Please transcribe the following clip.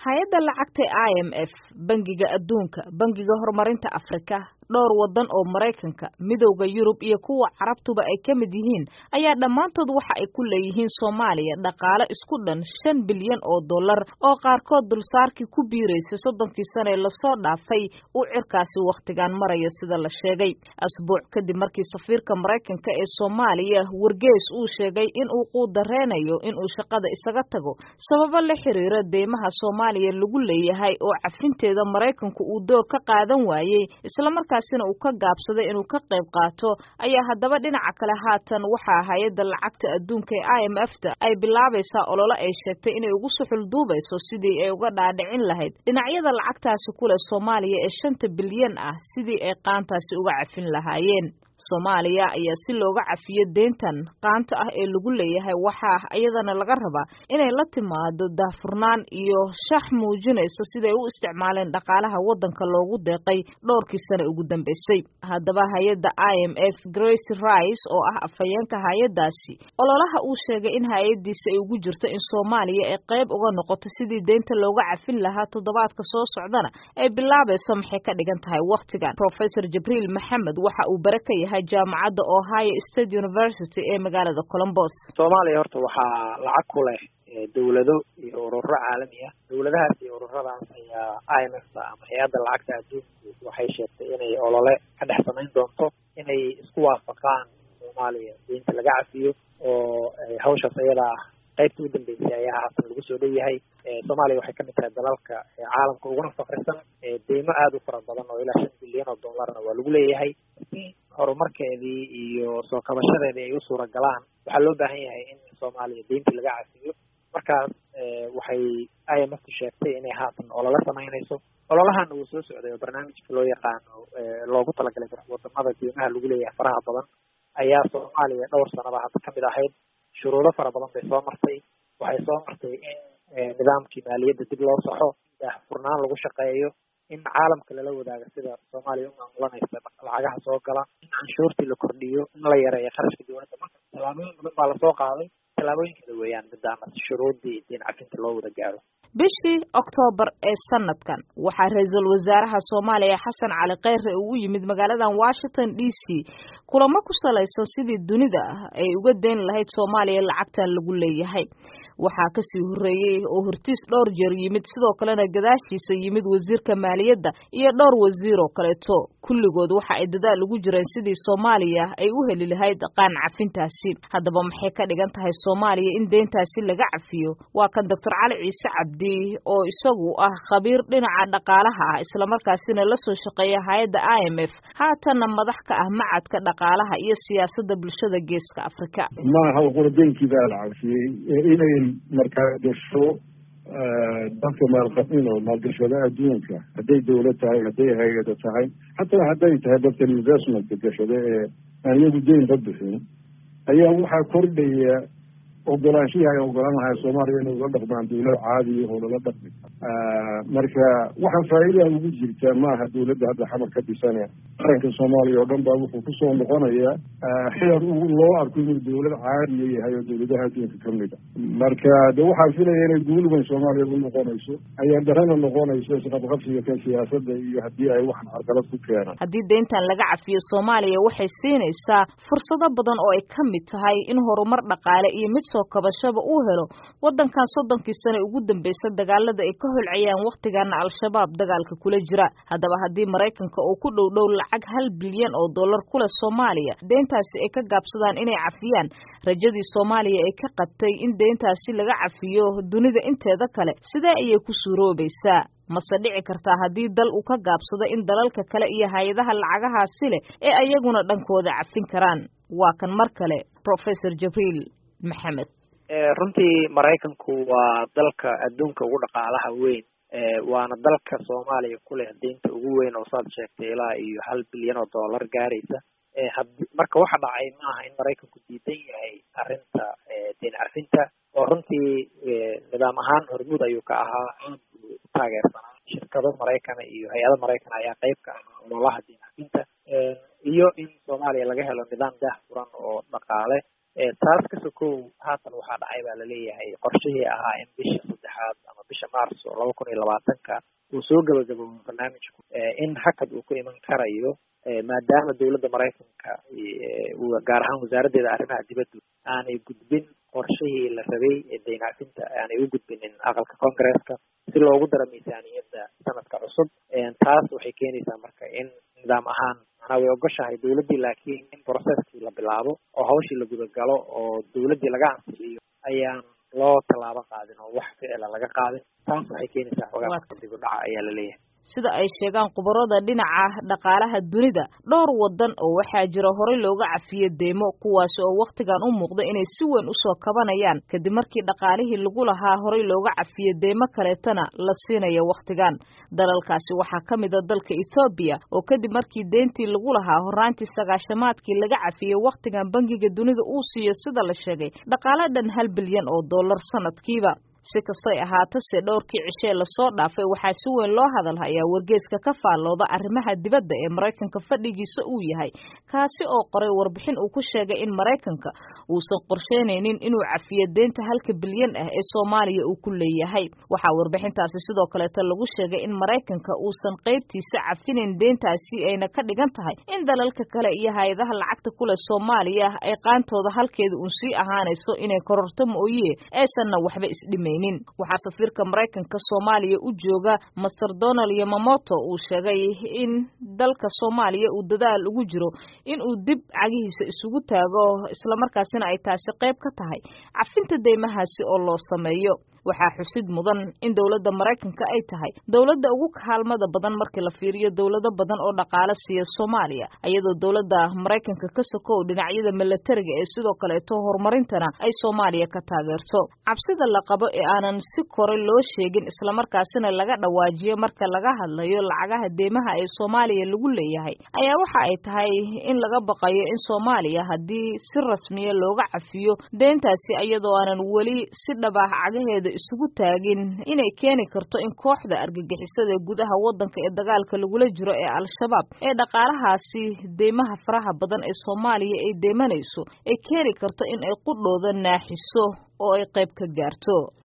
hay-adda lacagta i m f bangiga adduunka bangiga horumarinta afrika dhowr waddan oo maraykanka midowda yurub iyo kuwa carabtuba ay ka mid yihiin ayaa dhammaantood waxa ay ku leeyihiin soomaaliya dhaqaale isku dhan shan bilyan oo dollar oo qaarkood dulsaarkii ku biiraysay soddonkii sane ee lasoo dhaafay uu cirkaasi wakhtigan maraya sida la sheegay asbuuc kadib markii safiirka maraykanka ee soomaaliya wargeys uu sheegay in uu quudareynayo inuu shaqada isaga tago sababo la xiriira deymaha soomaaliya lagu leeyahay oo cafinteeda maraykanku uu door ka qaadan waayey islamarkaa sina uu ka gaabsaday inuu ka qayb qaato ayaa haddaba dhinaca kale haatan waxaa hay-adda lacagta adduunka ee i m f ta ay bilaabaysaa olole ay sheegtay inay ugu suxul duubayso sidii ay uga dhaadhicin lahayd dhinacyada lacagtaasi ku leh soomaaliya ee shanta bilyan ah sidii ay qaantaasi uga cafin lahaayeen soomaaliya ayaa si looga cafiyo deyntan qaanta ah ee lagu leeyahay waxaa iyadana laga rabaa inay la timaado daahfurnaan iyo shax muujinaysa siday u isticmaaleen dhaqaalaha waddanka loogu deeqay dhowrkii sane ugu dambeysay haddaba hay-adda i m f grace rice oo ah afhayeenka hay-addaasi ololaha uu sheegay in hay-addiisa ay ugu jirto in soomaaliya ay qayb uga noqoto sidii deynta looga cafin lahaa toddobaadka soo socdana ay bilaabayso maxay ka dhigan tahay wakhtigan professor jibriil maxamed waxa uu bare ka yahay jaamacadda ohio state university ee magaalada colombos soomaaliya horta waxaa lacag ku leh dawlado iyo ururo caalami ah dawladahaas iyo ururadaas ayaa i m f ama hay-adda lacagta adduunku waxay sheegtay inay olole ka dhex samayn doonto inay isku waafaqaan soomaaliya deynta laga cafiyo oo hawshaas ayadaa ah qaybta u dambeysay ayaa haatan lagu soo dhow yahay soomaaliya waxay kamid tahay dalalka caalamka uguna fakrisan deymo aada u fara badan oo ilaa shan bilyan oo dollarna waa lagu leeyahay si horumarkeedii iyo soo kabashadeedii ay u suura galaan waxaa loo baahan yahay in soomaaliya deyntii laga cafiyo markaas waxay i m f ku sheegtay inay haatan olole samaynayso ololahana wuu soo socday oo barnaamijka loo yaqaano loogu talagalay wadamada deymaha lagu leeyahay faraha badan ayaa soomaaliya dhowr sanaba hadda kamid ahayd shuruudo fara badan bay soo martay waxay soo martay in nidaamkii maaliyadda dib loo saxo daahfurnaan lagu shaqeeyo in caalamka lala wadaago sida soomaaliya u maamulanaysa lacagaha soo gala in canshuurtii la kordhiyo in la yareeyo kharashka dowladda marka tallaabooyin badan baa lasoo qaaday tallaabooyinkeeda weeyaan midaama shuruuddii diin cafinta loo wada gaaro bishii oktoobar ee sanadkan waxaa ra-iisul wasaaraha soomaaliya xasan cali kheyre uu u yimid magaaladan washington d c kulamo ku salaysan sidii dunida ay uga deyn lahayd soomaaliya lacagtan lagu leeyahay waxaa kasii horreeyey oo hortiis dhowr jeer yimid sidoo kalena gadaashiisa yimid wasiirka maaliyadda iyo dhowr wasiir oo kaleeto kulligood waxa ay dadaal ugu jireen sidii soomaaliya ay u heli lahayd qaan cafintaasi haddaba maxay ka dhigan tahay soomaaliya in deyntaasi laga cafiyo waa kan doctor cali ciise cabdi oo isagu ah khabiir dhinaca dhaqaalaha ah islamarkaasina la soo shaqeeya hay-adda i m f haatanna madax ka ah macadka dhaqaalaha iyo siyaasadda bulshada geeska afrika maaha quradenkii baa la cafiyey inay markaa gasho dadka maalqabin oo maalgashada adduunka hadday dawlad tahay hadday hay-ada tahay xataa hadday tahay dadka investmentka gashada ee aan iyagu deynba bixin ayaa waxaa kordhaya ogolaanshihii ay ogolaan lahay soomaaliya inay ula dhaqmaan dawlad caadiya oo lala dhaqmi marka waxaa faa'iidaa ugu jirtaa maaha dawladda hadda xamar ka dhisane qaranka soomaaliya oo dhan baa wuxuu kusoo noqonayaa xeer loo arko inuu dawlad caadiya yahay oo dawladaha adduunka kamid a marka de waxaa filaya inay guulweyn soomaaliya u noqonayso ayaa darana noqonayso isqabqabsiga ka siyaasadda iyo haddii ay waxan carqalad ku keenaan haddii deyntan laga cafiyo soomaaliya waxay siinaysaa fursado badan oo ay ka mid tahay in horumar dhaqaale iyo mid soo kabashaba uu helo waddankan soddonkii sane ugu dambaysa dagaalada ay ka holcayaan wakhtigana al-shabaab dagaalka kula jira haddaba haddii maraykanka oo ku dhow dhow lacag hal bilyan oo dollar ku leh soomaaliya deyntaasi ay ka gaabsadaan inay cafiyaan rajadii soomaaliya ay ka qabtay in deyntaasi laga cafiyo dunida inteeda kale sidee ayay ku suuroobaysaa mase dhici kartaa haddii dal uu ka gaabsado in dalalka kale iyo hay-adaha lacagahaasi leh ee ayaguna dhankooda cafin karaan waa kan mar kale professor jibriil maxamed runtii maraykanku waa dalka adduunka ugu dhaqaalaha weyn waana dalka soomaaliya ku leh deynta ugu weyn oo saad sheegtay ilaa iyo hal bilyan oo dollar gaaraysa hadi marka waxa dhacay maaha in maraykanku diidan yahay arrinta deyn carfinta oo runtii nidaam ahaan hormuud ayuu ka ahaa aad buu u taageersanaa shirkado maraykana iyo hay-ado maraykan ayaa qayb ka ahaa ololaha deyn carfinta iyo in soomaaliya laga helo nidaam daah furan oo dhaqaale taas ka sokow haatan waxaa dhacay baa laleeyahay qorshihii ahaa in bisha saddexaad saddexaad ama bisha maarso laba kun iyo labaatanka uu soo gabagaboobo barnaamijku in hakad uu ku iman karayo maadaama dowladda maraykanka gaar ahaan wasaaraddeeda arrimaha dibaddu aanay gudbin qorshihii la rabay ee daynacfinta aanay u gudbinin aqalka congresska si loogu daro miisaaniyadda sanadka cusub taas waxay keenaysaa marka in nidaam ahaan manaa way ogoshahay dowladdii laakiin in processkii la bilaabo oo hawshii la gudagalo oo dowladdii laga ansixiyo ayaan loo tallaabo qaadin oo wax ficila laga qaadin taas waxay keenaysaa xogaa marka dib u dhaca ayaa la leeyahay sida ay sheegaan khubarada dhinaca dhaqaalaha dunida dhowr wadan oo waxaa jira horey looga cafiye deymo kuwaasi oo wakhtigan u muuqda inay si weyn usoo kabanayaan kadib markii dhaqaalihii lagu lahaa horey looga cafiye deymo kaleetana la siinayo wakhtigan dalalkaasi waxaa ka mid a dalka ethoobiya oo kadib markii deyntii lagu lahaa horaantii sagaashamaadkii laga cafiyey wakhtigan bangiga dunida uu siiyo sida la sheegay dhaqaale dhan hal bilyan oo dollar sanadkiiba si kastay ahaatase dhowrkii cishee lasoo dhaafay waxaa si weyn loo hadalhayaa wargeeska ka faallooda arrimaha dibadda ee maraykanka fadhigiisa uu yahay kaasi oo qoray warbixin uu ku sheegay in maraykanka uusan qorsheynaynin inuu cafiyo deynta halka bilyan ah ee soomaaliya uu ku leeyahay waxaa warbixintaasi sidoo kaleeta lagu sheegay in maraykanka uusan qaybtiisa cafinayn deyntaasi ayna ka dhigan tahay in dalalka kale iyo hay-adaha lacagta kule soomaaliya ay qaantooda halkeeda uun sii ahaanayso inay kororto mooye aysanna waxba isdhimayn waxaa safiirka maraykanka soomaaliya u jooga master donald yamamoto uu sheegay in dalka soomaaliya uu dadaal ugu jiro in uu dib cagihiisa isugu taago islamarkaasina ay taasi qayb ka tahay cafinta deymahaasi oo loo sameeyo waxaa xusid mudan in dowladda maraykanka ay tahay dowladda ugu kaalmada badan markii la fiiriyo dowlado badan oo dhaqaale siiya soomaaliya iyadoo dowladda maraykanka ka sokow dhinacyada milatariga ee sidoo kaleeto horumarintana ay soomaaliya ka taageerto cabsida la qabo ee aanan si kore loo sheegin islamarkaasina laga dhawaajiyo marka laga hadlayo lacagaha deymaha ee soomaaliya lagu leeyahay ayaa waxa ay tahay in laga baqayo in soomaaliya haddii si rasmiya looga cafiyo deyntaasi iyadoo aanan weli si dhabaah cagaheeda isugu taagin inay keeni karto in kooxda argagixisada ee gudaha waddanka ee dagaalka lagula jiro ee al-shabaab ee dhaqaalahaasi deymaha faraha badan ee soomaaliya ay deymanayso ay keeni karto in ay qudhooda naaxiso oo ay qayb ka gaarto